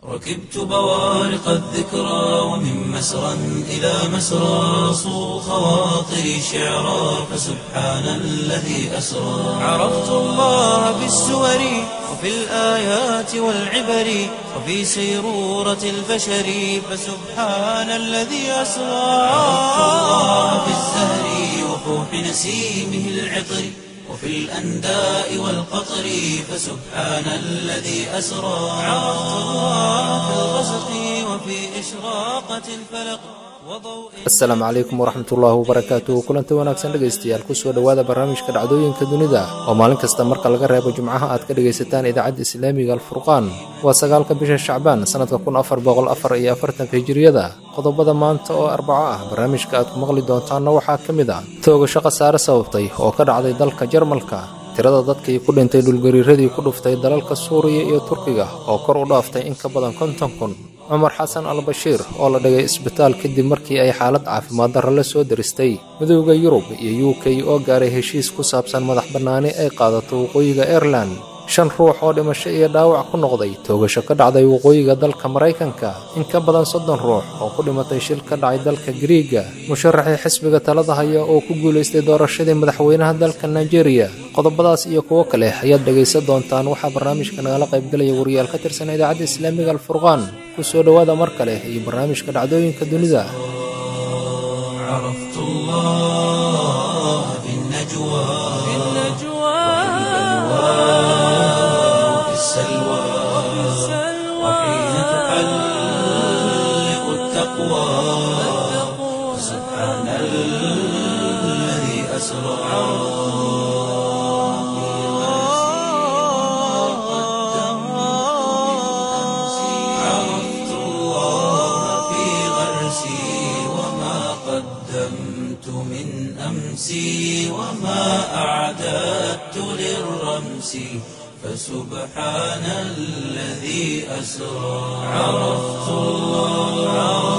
ركبت بوارق الذكرى ومن مسرى إلى مسرى صو خواطري شعرا فسبحان الذي أسرى عرفت الله بالسور وفي الآيات والعبر وفي سيرورة البشر فسبحان الذي أسرى عرفت الله بالزهر وفوح نسيمه العطر وفي الأنداء والقطر فسبحان الذي أسرى عرفت الله في الغسق وفي إشراقة الفلق وضوء asalaamu calaykum waraxmatullaahi wabarakaatuh kulanti wanaagsan dhegaystayaal kusoo dhowaada barnaamijka dhacdooyinka dunida oo maalin kasta marka laga reebo jimcaha aad ka dhegaysataan idaacadda islaamiga alfurqaan waa sagaalka bisha shacbaan sannadka kun afar boqol afar iyo afartanka hijiriyada qodobada maanta oo arbaco ah barnaamijka aad ku maqli doontaanna waxaa ka mid ah toogasho khasaare sababtay oo ka dhacday dalka jarmalka tirada dadkii ku dhintay dhulgariiradii ku dhuftay dalalka suuriya iyo turkiga oo kor u dhaaftay in ka badan konton kun cumar xasan al bashiir oo la dhigay isbitaal kadib markii ay xaalad caafimaad darro la soo deristay midowda yurub iyo u k oo gaaray heshiis ku saabsan madax bannaani ay qaadato waqooyiga airelan shan ruux oo dhimasho iyo dhaawac ku noqday toogasho ka dhacday waqooyiga dalka maraykanka in ka badan soddon ruux oo ku dhimatay shil ka dhacay dalka gariiga musharaxii xisbiga talada haya oo ku guulaystay doorashadii madaxweynaha dalka nigeria qodobadaas iyo kuwo kale ayaad dhegaysan doontaan waxaa barnaamijka nagala qaybgelaya wariyaal ka tirsan idaacadda islaamiga alfurqaan kusoo dhowaada mar kale iyo barnaamijka dhacdooyinka dunida عرفت الله في النجوى في وفي السلوى وحين تحلق التقوى سبحان الذي أسرى عرفت الله في غرسي وما قدمت من أمسي وما أعددت للرمس فسبحان الذي أسرى عرفت الله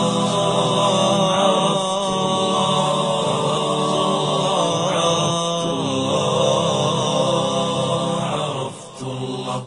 عرفت الله عرفت الله عرفت الله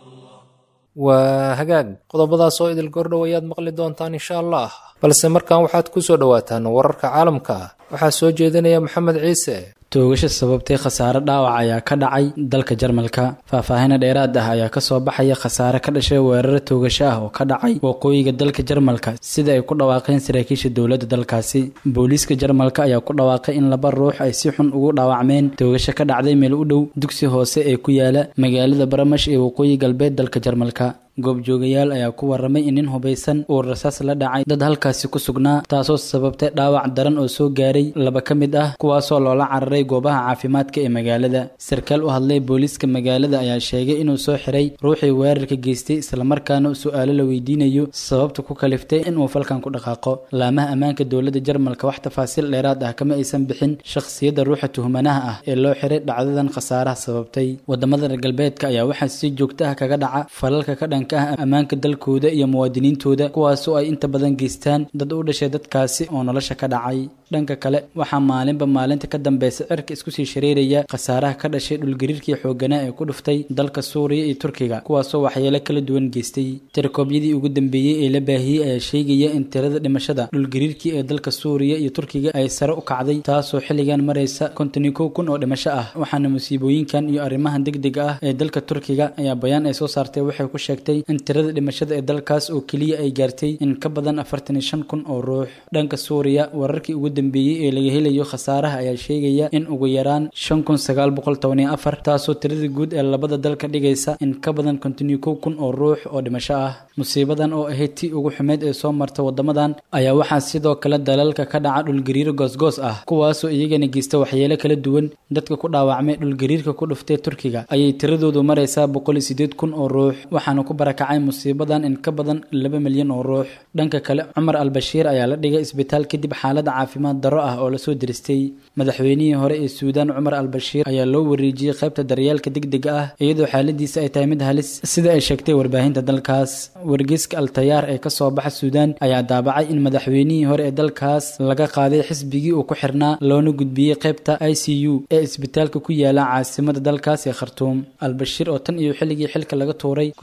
waa hagaag qodobadaas oo idil gordhow ayaad maqli doontaan insha allah balse markan waxaad ku soo dhowaataan wararka caalamka waxaa soo jeedinaya maxamed ciise toogasho sababtay khasaare dhaawac ayaa ka dhacay dalka jarmalka faahfaahina dheeraad ah ayaa kasoo baxaya khasaare ka dhashay weeraro toogasho ah oo ka dhacay waqooyiga dalka jarmalka sida ay ku dhawaaqeen saraakiisha dowladda dalkaasi booliiska jarmalka ayaa ku dhawaaqay in laba ruux ay si xun ugu dhaawacmeen toogasho ka dhacday meel u dhow dugsi hoose ee ku yaala magaalada baramash ee waqooyi galbeed dalka jarmalka goobjoogayaal ayaa ku waramay in nin hubaysan uu rasaas la dhacay dad halkaasi ku sugnaa taasoo sababtay dhaawac daran oo soo gaaray laba ka mid ah kuwaasoo loola cararay goobaha caafimaadka ee magaalada sarkaal u hadlay booliiska magaalada ayaa sheegay inuu soo xiray ruuxii weerarka geystay islamarkaana su-aalo la weydiinayo sababta ku kaliftay inuu falkan ku dhaqaaqo laamaha ammaanka dowladda jarmalka wax tafaasiil dheeraad ah kama aysan bixin shakhsiyadda ruuxa tuhmanaha ah ee loo xiray dhacdadan khasaaraha sababtay wadamada reer galbeedka ayaa waxaa si joogto ah kaga dhaca falalka ka dhan ah ammaanka dalkooda iyo muwaadiniintooda kuwaasoo ay inta badan geystaan dad u dhashay dadkaasi oo nolosha ka dhacay dhanka kale waxaa maalinba maalinta ka dambeysa cirka isku sii shareeraya khasaaraha ka dhashay dhulgariirkii xooganaa ee ku dhuftay dalka suuriya iyo turkiga kuwaasoo waxyeelo kala duwan geystay tirakoobyadii ugu dambeeyey ee la baahiyey ayaa sheegaya in tirada dhimashada dhulgariirkii ee dalka suuriya iyo turkiga ay sare u kacday taasoo xilligan maraysa konton iyo kow kun oo dhimasho ah waxaana musiibooyinkan iyo arrimahan degdega ah ee dalka turkiga ayaa bayaan ay soo saartay waxay ku sheegtay in tirada dhimashada ee dalkaas oo keliya ay gaartay in ka badan afartan iyo shan kun oo ruux dhanka suuriya wararkii ugu dambeeyey ee laga helayo khasaaraha ayaa sheegaya in ugu yaraan shan kun sagaal boqol toban iyo afar taasoo tirada guud ee labada dal ka dhigaysa in ka badan konton iyo kow kun oo ruux oo dhimasho ah musiibadan oo ahayd tii ugu xumeyd ee soo marta wadamadan ayaa waxaa sidoo kale dalalka ka dhaca dhulgariiro goosgoos ah kuwaasoo iyagana geysta waxyeelo kala duwan dadka ku dhaawacmay dhulgariirka ku dhuftay turkiga ayay tiradoodu maraysaa boqol iyo sideed kun oo ruux waxaana ku barakacay musiibadan in ka badan laba milyan oo ruux dhanka kale cumar al-bashiir ayaa la dhigay isbitaal kadib xaalada caafimaad darro ah oo lasoo diristay madaxweynihii hore ee suudaan cumar al-bashiir ayaa loo wareejiyey qaybta daryeelka degdega ah iyadoo xaaladiisa ay tahay mid halis sida ay sheegtay warbaahinta dalkaas wargeyska al-tayaar ee kasoo baxa suudaan ayaa daabacay in madaxweynihii hore ee dalkaas laga qaaday xisbigii uu ku xirnaa loona gudbiyey qaybta i c u ee isbitaalka ku yaala caasimada dalkaas ee khartuum al-bashiir oo tan iyo xilligii xilka laga tuuray ku jiray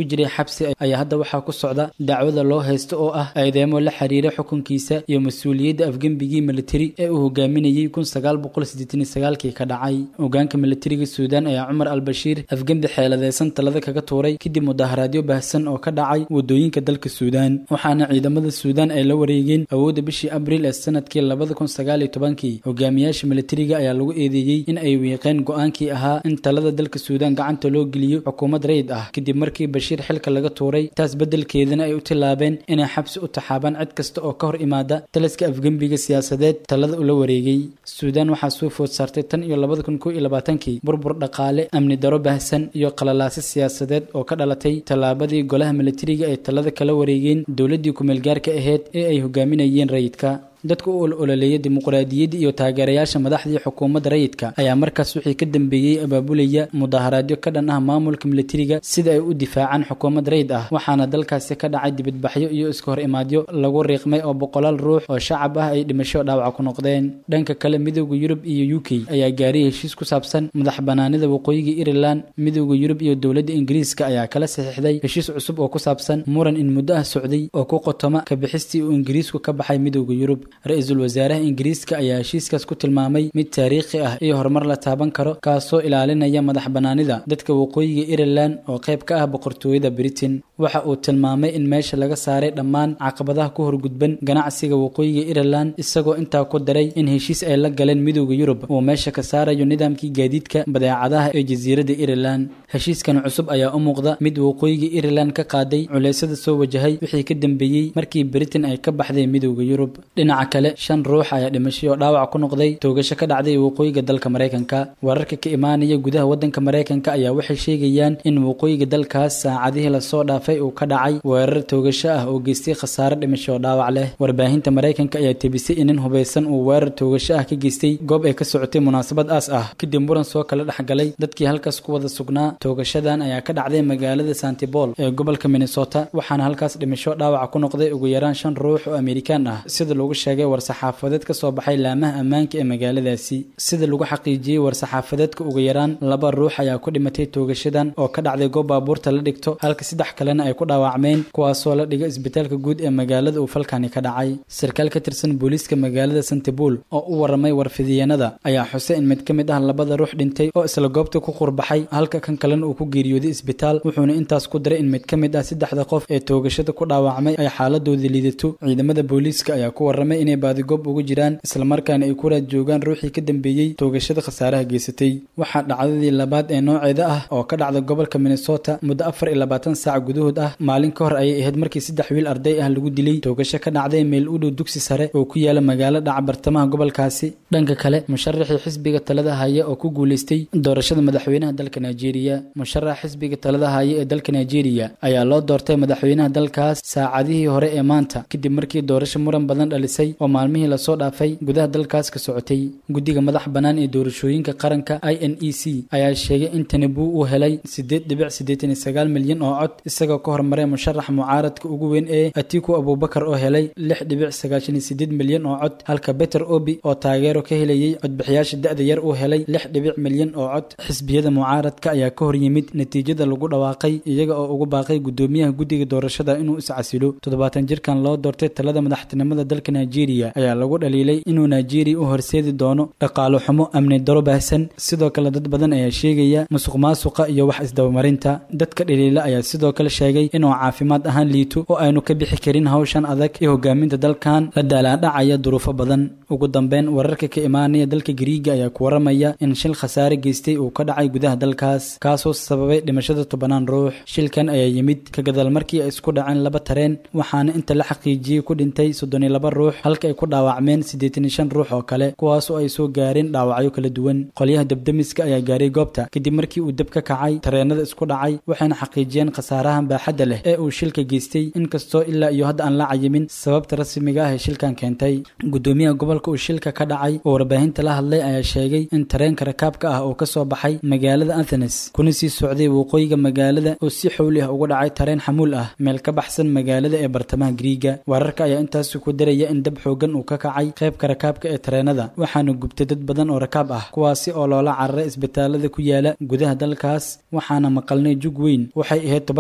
xabsi ayaa hadda waxaa ku socda dacwada loo haysto oo ah eedeemo la xiriira xukunkiisa iyo mas-uuliyadda afgembigii militari ee uu hogaaminayey kun sagaal boqol siddeetan iyo sagaalkii ka dhacay hogaanka militariga suudaan ayaa cumar al-bashiir afgembi xeeladeysan talada kaga tuuray kadib mudaharaadyo baahsan oo ka dhacay wadooyinka dalka suudaan waxaana ciidamada suudaan ay la wareegeen awoodda bishii abriil ee sanadkii labada kun sagaal iyo tobankii hogaamiyaasha militariga ayaa lagu eedeeyey in ay wiiqeen go-aankii ahaa in talada dalka suudaan gacanta loo geliyo xukuumad rayid ah kadib markii bashiir xilka laga tuuray taas beddelkeedana ay u tilaabeen inay xabsi u taxaabaan cid kasta oo ka hor imaada taliska afgembiga siyaasadeed talada ula wareegay suudaan waxaa soo food saartay tan iyo labada kun kow iyo labaatankii burbur dhaqaale amni daro baahsan iyo qalalaasi siyaasadeed oo ka dhalatay tallaabadii golaha militariga ay talada kala wareegeen dowladdii ku-meelgaarka ahayd ee ay hogaaminayeen rayidka dadka u ololeeya dimuqraadiyadda iyo taageerayaasha madaxdii xukuumadda rayidka ayaa markaas wixii ka dambeeyey abaabulaya mudaharaadyo ka dhan ah maamulka militariga sida ay u difaacaan xukuumad rayid ah waxaana dalkaasi ka dhacay dibadbaxyo iyo iska hor imaadyo lagu riiqmay oo boqolaal ruux oo shacab ah ay dhimasho dhaawaca ku noqdeen dhanka kale midooda yurub iyo u k ayaa gaaray heshiis ku saabsan madax banaanida waqooyiga irelan midooda yurub iyo dowladda ingiriiska ayaa kala saxiixday heshiis cusub oo ku saabsan muran in muddo ah socday oo ku qotoma ka bixistii uu ingiriisku ka baxay midooda yurub ra-iisul wasaaraha ingiriiska ayaa heshiiskaas ku tilmaamay mid taariikhi ah iyo horumar la taaban karo kaasoo ilaalinaya madax banaanida dadka waqooyiga irelan oo qayb ka ah boqortooyada britain waxa uu tilmaamay in meesha laga saaray dhammaan caqabadaha ku horgudban ganacsiga waqooyiga irelan isagoo intaa ku daray in heshiis ay la galeen midooda yurub uu meesha ka saarayo nidaamkii gaadiidka badeecadaha ee jasiiradda irelan heshiiskan cusub ayaa u muuqda mid waqooyiga irelan ka qaaday culeysyada soo wajahay wixii ka dambeeyey markii britain ay ka baxday midooda yurub dhinaca kale shan ruux ayaa dhimashay oo dhaawac ku noqday toogasho ka dhacday waqooyiga dalka maraykanka wararka ka imaanaya gudaha waddanka maraykanka ayaa waxay sheegayaan in waqooyiga dalkaas saacadihii lasoo dhaafay uu ka dhacay weerar toogasho ah oo geystay khasaare dhimasho oo dhaawac leh warbaahinta maraykanka ayaa tebisay in nin hubaysan uu weerar toogasho ah ka geystay goob ay ka socotay munaasabad aas ah kadib muran soo kala dhexgalay dadkii halkaas ku wada sugnaa toogashadan ayaa ka dhacday magaalada santibol ee gobolka minnesota waxaana halkaas dhimasho dhaawaca ku noqday ugu yaraan shan ruux oo amerikaan ah sida lagu sheegay war-saxaafadeed ka soo baxay laamaha ammaanka ee magaaladaasi sida lagu xaqiijiyey war-saxaafadeedka ugu yaraan laba ruux ayaa ku dhimatay toogashadan oo ka dhacday goob baabuurta la dhigto halka saddex kalena ay ku dhaawacmeen kuwaasoo la dhigay isbitaalka guud ee magaalada uu falkani ka dhacay sarkaal ka tirsan booliiska magaalada santibul oo u waramay warfidiyeenada ayaa xusay in mid ka mid ah labada ruux dhintay oo isla goobta ku qurbaxay halka kan kalena uu ku geeriyooday isbitaal wuxuuna intaas ku daray in mid ka mid ah saddexda qof ee toogashada ku dhaawacmay ay xaaladooda liidato ciidamada booliiska ayaa ku waramay inay baadigoob ugu jiraan islamarkaana ay ku raad joogaan ruuxii ka dambeeyey toogashada khasaaraha geysatay waxaa dhacdadii labaad ee nooceeda ah oo ka dhacda gobolka minnesota muddo afar iyo labaatan saac gudahood ah maalin ka hor ayay ahayd markii saddex wiil arday ah lagu dilay toogasho ka dhacday meel u dhow dugsi sare oo ku yaala magaalo dhaca bartamaha gobolkaasi dhanka kale musharaxii xisbiga talada haya oo ku guuleystay doorashada madaxweynaha dalka nigeria musharax xisbiga talada haya ee dalka nigeria ayaa loo doortay madaxweynaha dalkaas saacadihii hore ee maanta kadib markii doorasho muran badan dhalisay oo maalmihii lasoo dhaafay gudaha dalkaas ka socotay guddiga madax bannaan ee doorashooyinka qaranka i n e c ayaa sheegay in tanibu uu helay siddeed dhibic siddeetan iyo sagaal milyan oo cod isagoo ka hormaray musharax mucaaradka ugu weyn ee atiku abubakar oo helay lix dhibic sagaashan iyo siddeed milyan oo cod halka beter obi oo taageero ka helayay codbixiyaasha da-da yar uu helay lix dhibic milyan oo cod xisbiyada mucaaradka ayaa ka hor yimid natiijada lagu dhawaaqay iyaga oo ugu baaqay guddoomiyaha guddiga doorashada inuu iscasilo toddobaatan jirkan loo doortay talada madaxtinimada dalka nigeria ayaa lagu dhaliilay inuu nigeria u horseedi doono dhaqaalo xumo amni daro baahsan sidoo kale dad badan ayaa sheegaya musuq maasuqa iyo wax isdabamarinta dadka dhaliila ayaa sidoo kale sheegay inuu caafimaad ahaan liito oo aynu ka bixi karin hawshan adag ee hogaaminta dalkan la daalaadhacaya duruufo badan ugu dambeyn wararka ka imaanaya dalka gariiga ayaa ku waramaya in shil khasaare geystay uu ka dhacay gudaha dalkaas kaasoo sababay dhimashada tobanaan ruux shilkan ayaa yimid ka gadaal markii ay isku dhaceen laba tareen waxaana inta la xaqiijiyey ku dhintay soddon iyo laba ruux halka ay ku dhaawacmeen siddeetan iyo shan ruux oo kale kuwaasoo ay soo gaareen dhaawacyo kala duwan qolyaha debdemiska ayaa gaaray goobta kadib markii uu deb ka kacay tareenada isku dhacay waxayna xaqiijiyeen khasaarahan baaxadda leh ee uu shilka geystay inkastoo ilaa iyo hadda aan la cayimin sababta rasmiga ah ee shilkan keentay gudoomiyaha gobolka uu shilka ka dhacay oo warbaahinta la hadlay ayaa sheegay in tareenka rakaabka ah oo kasoo baxay magaalada athenes kuna sii socday waqooyiga magaalada oo si xowli ah uga dhacay tareen xamuul ah meel ka baxsan magaalada ee bartamaha griiga wararka ayaa intaasi ku daraya in dab xoogan uu ka kacay qaybka rakaabka ee tareenada waxaana gubtay dad badan oo rakaab ah kuwaasi oo loola cararay isbitaalada ku yaala gudaha dalkaas waxaana maqalnay jug weyn waxay ahayd toban ilbiriqsi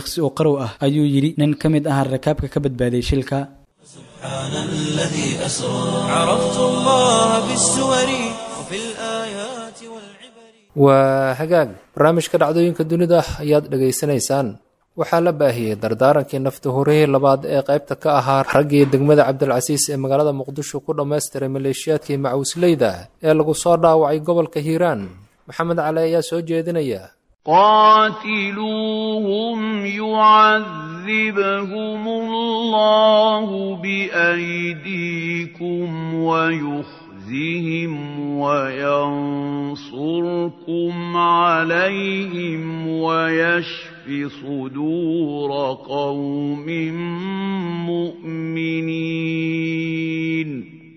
ilbiriqsi oo qarow ah ayuu yidhi nin ka mid ah rakaabka ka badbaaday shilka سبحان الذي أسرى عرفت الله بالسور وفي الآيات والعبر waa hagaag barnaamijka dhacdooyinka dunida ayaad dhegaysanaysaan waxaa la baahiyey dardaarankii nafta horihii labaad ee qaybta ka ahaa raggii degmada cabdilcasiis ee magaalada muqdisho ku dhammaystiray maleeshiyaadkii macawisleyda ee lagu soo dhaawacay gobolka hiiraan maxamed cali ayaa soo jeedinaya قاتلوهم يعذبهم الله بأيديكم ويخزهم وينصركم عليهم ويشف صدور قوم مؤمنين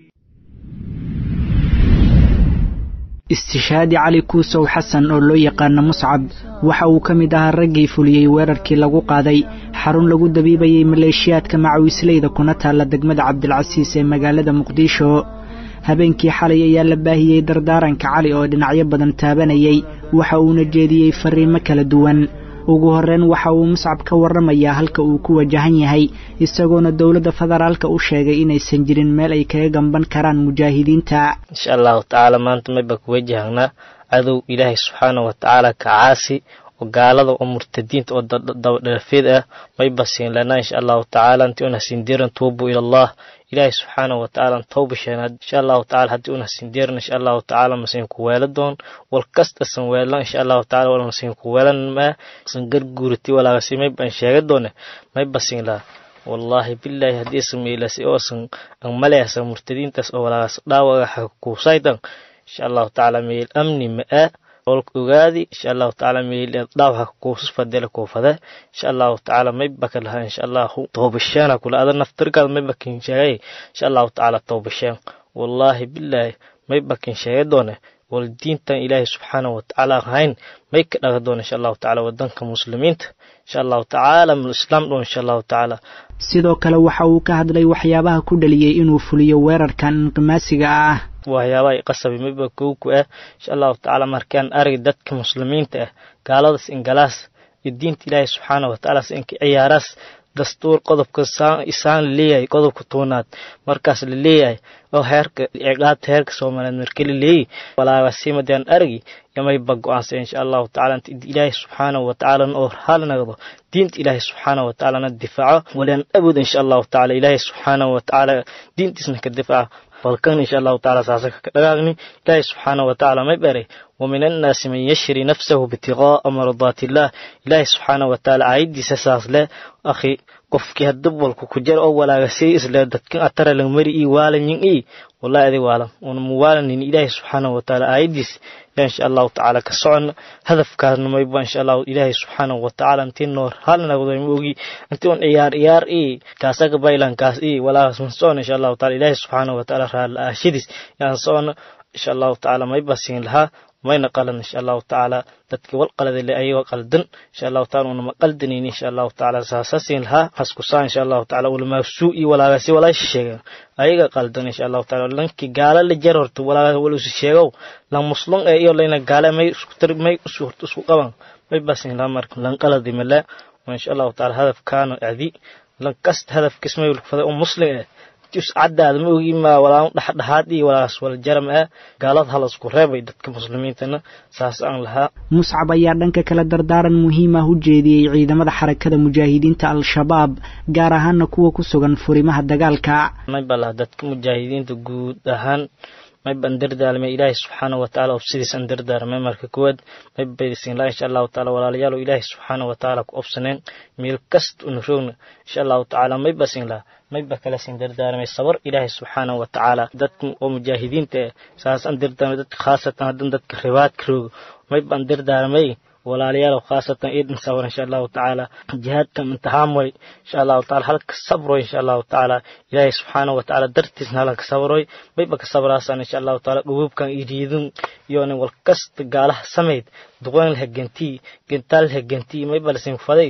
istishaadi cali kuusow xasan oo loo yaqaano muscab waxa uu ka mid ahaa raggii fuliyey weerarkii lagu qaaday xarun lagu dabiibayay maleeshiyaadka macawisleyda kuna taalla degmada cabdilcasiis ee magaalada muqdisho habeenkii xalay ayaa la baahiyey dardaaranka cali oo dhinacyo badan taabanayay waxa uuna jeediyey fariimo kala duwan ugu horreyn waxa uu muscab ka warramayaa halka uu ku wajahan yahay isagoona dowladda federaalka u sheegay inaysan jirin meel ay kaga gamban karaan mujaahidiinta insha allahu tacaala maanta mayba ku wajahnaa cadow ilaahay subxaana wa tacaala ka caasi oo gaalada oo murtadiinta oo dabadhalafeed ah mayba siin lanaa insha allahu tacaala intii una sindiran tuubu ila allah ilaahay subxaana wa tacaala tawba sheenaad insha allahu tacaala haddii una sindiran insha allahu tacaala masiin ku weela doon wal kasta san weelan insha allahu tacaala wal masiin ku weelan maa san garguurati walaagasi mayba an sheega doone mayba siin laha wallaahi bilaahi haddii sameylasi oo san an maleasa murtadiintaas oo walaagas dhaawaga xakuusaydan insha allahu tacaala meel amni ma-a olka ogaadi insha allahu tacaala meel dhaawaxa kuusus fadela kuufade insha allahu tacaala maybaka laha insha allahu toobasheena kula ada naftirkaada maybakin sheegay insha allahu tacaala toobasheen wallaahi bilaahi maybakin sheega doone wal diintan ilaahay subxaana wa tacaala ahayn may ka dhaga doona insha allahu tacaala wadanka muslimiinta insha allahu tacaala islaam dhoon insha allahu tacaala sidoo kale waxa uu ka hadlay waxyaabaha ku dhaliyey inuu fuliyo weerarkan inqimaasiga ah waxyaabaha qasabi mayba kowku ah insha allahu tacaala markaan arag dadka muslimiinta ah gaaladas ingalaas iyo diinta ilaahay subxaana wa tacaala inka ciyaaraas dastuur qodobka isaan laleeyahay qodobka toonaad markaas la leeyahay oo heerka ciqaabta heerka soomaaliyeed marka la leeyahy walaagasimadaan aragi yamayba go-aansa insha allahu tacala inta ilaahay subxaanahu wa tacaala oo hal nagdo diinta ilaahay subxaanahu wa tacaalana difaaco walaan awood insha allahu tacala ilaahay subxaanahu wa tacaala diintiisna ka difaaca falkan insha allahu tacaala saasaka ka dhagaagni ilaahay subxaanahu wa tacaala may baray ومن الناس من يشري نفسه ابتغاء مرضات الله إلهي سبحانه وتعالى عيدي ساساس له أخي qofkii hadab walku ku jar oo walaagasay isle dadkan atara lang mari ii waalanyin ii wallahi adi waalan una muwaalanin ilaahi subxaanahu watacaala aayadiis yaa insha allahu tacaala ka socon hadafkaasna mayba insha allahu ilaahi subxaanahu watacaala intii noor halnagdo ma ogi intii un ciyaar ciyaar ii kaasaga baylankaas ii walaagas man socon insha allahu taala ilaahi subxaanahu watacaala raala aashadiis yaan socon insha allahu tacaala mayba siin lahaa mayna qalan insha allahu tacaala dadkii wal qaladale ayagoo qaldan insha allahu taala unama qaldanayni insha allahu tacaala saasasin lahaa haskusaa insha allahu tacaala ulamaasuu iyo walaagasi walaasha sheegen ayaga qaldan insha allahu taala lankii gaala la jar horta walaagas wal isu sheegow lan muslum ee iyo layna gaale may isku tar may isu horta isku qaban may basin lahaa marka lan qaladi male insha allahu taala hadafkaana adi lan kasta hadafkiis may ulfaday oo muslim eh caddaada ma ogi ma walaa dhexdhexaad iyo walaas wala jaram ah gaalada halasku reebay dadka muslimiintana saas aan lahaa muscab ayaa dhanka kale dardaaran muhiim ah u jeediyey ciidamada xarakada mujaahidiinta al-shabaab gaar ahaana kuwa ku sugan furimaha dagaalka mayba laha dadka mujaahidiinta guud ahaan mayban dardaalmay ilaahay subxaana watacaala obsidiisan dardaarmay marka koowaad maybaysin laa insha allahu tacaala walaalayaal ilaahay subxaana watacaala ku obsaneen meel kasta una roogna insha allahu tacaala maybasin laha mayba kala sin dardaarmay sabar ilaahay subxaana watacaala dadka oo mujaahidiinta eh saasaan dardaarmay dadka khaasatan haddan dadka ribaadka roogo mayban dardaarmay walaalayaal khaasatan iidin sabr insha allahu tacaala jihaadkan imtixaan way insha allahu taala halka sabroy insha allahu tacaala ilaahay subxaana watacaala dartiisna halanka sabroy mayba ka sabraasan insha allahu taala dhubuubkan iyo riidin iyonin walkasta gaalaha samayd duqoyn laha gentii gentaal laha gentii mayba lasin faday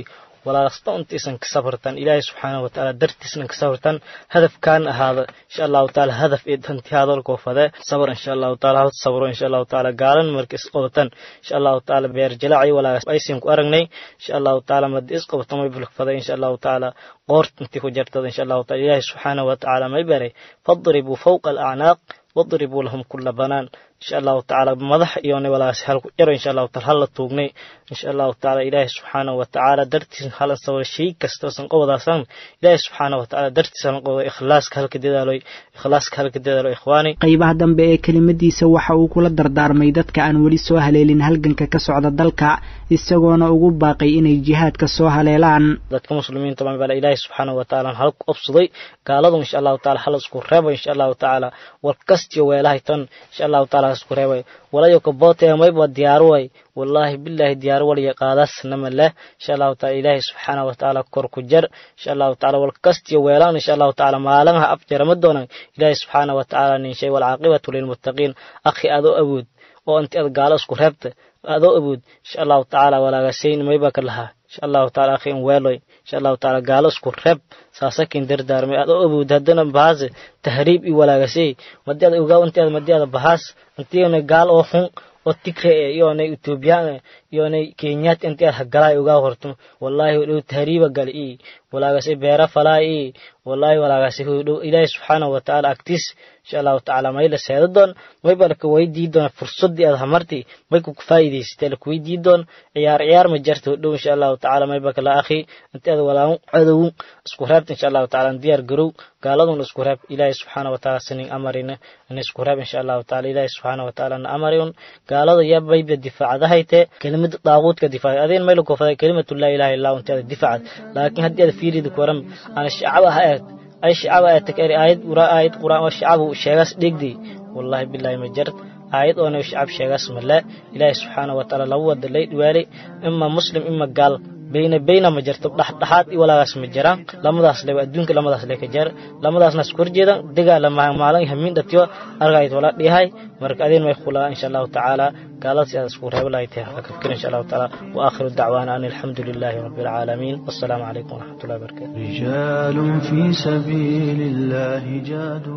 walaasta untaysan ka sabartan ilaahay subxaana watacaala dartiisna ka sabartan hadafkaan ahaada insha allahu tacaala hadaf ee danti hadalkoo fade sabar insha allahu tacaala hawd sabro insha allahu tacaala gaalan marka isqobatan insha allahu tacaala beer jalaacay walaagas aysan ku aragnay insha allahu tacaala madi isqobatan way bulk faday insha allahu tacaala qoort intii ku jartada insha allahu taala ilaahay subxaana watacaala may baray fadribuu fawqa alacnaaq wadribuu lahum kula banaan insha allahu tacaala madax iyona walaas hal ku jaro insha allahu taala hala tuugnay insha allahu tacaala ilaahay subxaanahu watacaala dartiis halan sabra shay kasta san qobodaasan ilaahay subxaanahu watacaala dartiis halan qoboda ikhlaaska halka dadaaloy ikhlaaska halka dadaalo ikhwaani qaybaha dambe ee kelimadiisa waxa uu kula dardaarmay dadka aan weli soo haleelin halganka ka socda dalka isagoona ugu baaqay inay jihaadka soo haleelaan dadka muslimiinta baan bala ilaahay subxaanahu watacaala hal ku obsaday gaaladu insha allahu tacaala hal isku reebo insha allahu tacaala war kastiyo weelahay tan insha allahu tacaala isku reebay walayo kabootee mayba diyaaro way wallaahi bilaahi diyaaro waliya qaadaasnama leh insha allahu taala ilaahay subxaanahu watacaala kor ku jar insha allahu tacaala wal kastiyo weelaan insha allahu tacaala maalinha afjarama doonan ilaahay subxaanahu watacaala nin shay walcaaqibatu lilmuttaqiin akhi adoo awood oo inti ad gaalo isku reebta adoo awood insha allahu tacaala walaagasayn mayba ka lahaa insha allahu taala akhi in weeloy insha allahu taala gaalo isku reeb saasakin dardaarmay adoo awood haddana bahaase tahriib i walaagasay madi ada ogaa inti ada madi ada bahaas intiona gaal oo xun oo tigre e iyonay ethoobiyan iyonay kenyaat inti ad hagalaay ogaa horto wallahi hodhow tahriiba gal i walaagase beera falaa i wallahi walaagase hodhow ilaahi subxaanahu watacaala agtiis insha allahu tacaala may la seeda doon may ba laka weydii doon fursadii aad hamarti may ku faa'iidaysatay laka weydii doon ciyaar ciyaar ma jarta hodhow insha allahu tacaala may ba kala akhi inti ad walaamu cadow isku reebta insha allahu tacaala diyaar garow gaaladun isku reeb ilaahi subxaana watacaala sinin amarina in isku reeb insha allahu tacaala ilaahi subxaana watacaala na amarin gaalada yaa bayba difaacadahayte kelimada daaquudka difaac adeen may lakofaday kelimatu laa ilaha illa inti ada difaacad laakiin haddii ada fiirida kuwaran ana shacaba ha eeg ay shacaba aad takari aayad ura aayad quraan oo shacabu sheegaas dhigdi wallahi billahi ma jart aayad oona shacab sheegaas male ilaahi subxaana watacaala lagu wada lay dhiwaalay ima muslim ima gaal bayna bayna ma jirto dhexdhexaad i walaagaas ma jiraan lamadaas le adduunka lamadaas le ka jar lamadaasna isku horjeedan dagaala maalin hamiin dhatiyo argayd wala dhihay marka adeen may khulaa insha allahu tacaala gaalada si aad isku reebo lahay tahay haka fikir insha allahu tacaala wa aakhiru dacwaana an alxamdu lilahi rabbi alcaalamiin wassalaamu calaykum waraxmatullahi wabarakatu رجال في سبيل الله جادوا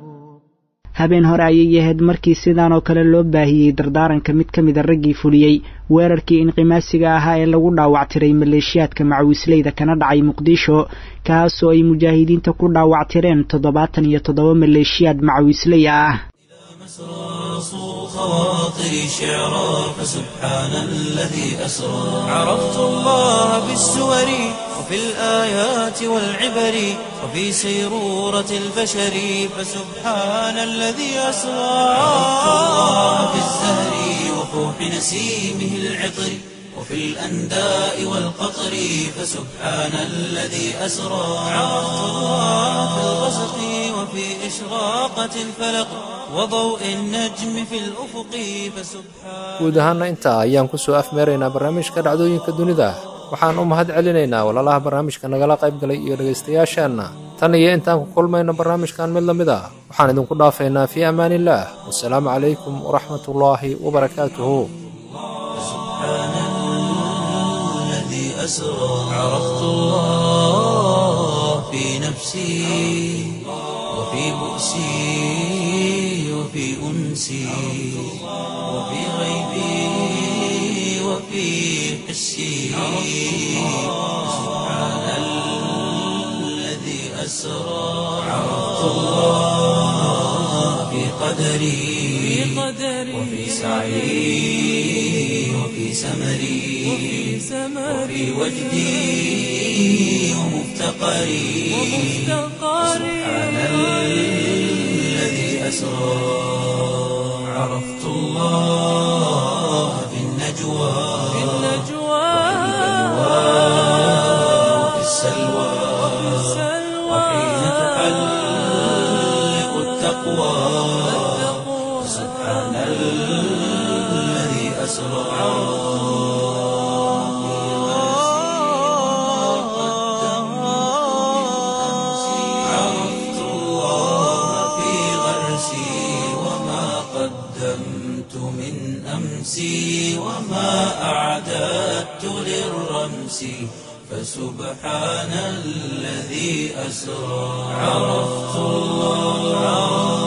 habeen hore ayay ahayd markii sidaan oo kale loo baahiyey dardaaranka mid ka mida raggii fuliyey weerarkii inqimaasiga ahaa ee lagu dhaawactiray maleeshiyaadka macawisleyda kana dhacay muqdisho kaasoo ay mujaahidiinta ku dhaawactireen toddobaatan iyo toddoba maleeshiyaad macawisley ah خواطري شعرا فسبحان الذي أسرى عرفت الله بالسور وفي الآيات والعبر وفي سيرورة البشر فسبحان الذي أسرى عرفت الله بالزهر وفوح نسيمه العطر وفي الأنداء والقطر فسبحان الذي أسرى عرفت الله في الغسق وفي إشراقة الفلق وضوء النجم في الأفق فسبحان guud ahaana intaa ayaan kusoo afmeeraynaa barnaamijka dhacdooyinka dunida waxaan u mahad celinaynaa walaalaha barnaamijka nagala qayb galay iyo dhegaystayaasheenna tan iyo intaan ku kulmayno barnaamijkan mid la mid a waxaan idinku dhaafaynaa fii amaan illaah wasalaamu calaykum waraxmatullaahi wabarakaatuhu الذي أسرى عرفت الله في نفسي وفي بؤسي وفي أنسي وفي غيبي وفي حسي سبحان الذي أسرى عرفت الله في قدري وفي سعي وفي سمري وفي وجدي ومفتقري سبحان الذي أسرى عرفت الله في النجوى وفي السلوى وحين تحلق التقوى سبحان الذي أسرى عرفت الله في غرسي وما قدمت من أمسي وما أعددت للرمس فسبحان الذي أسرى عرفت الله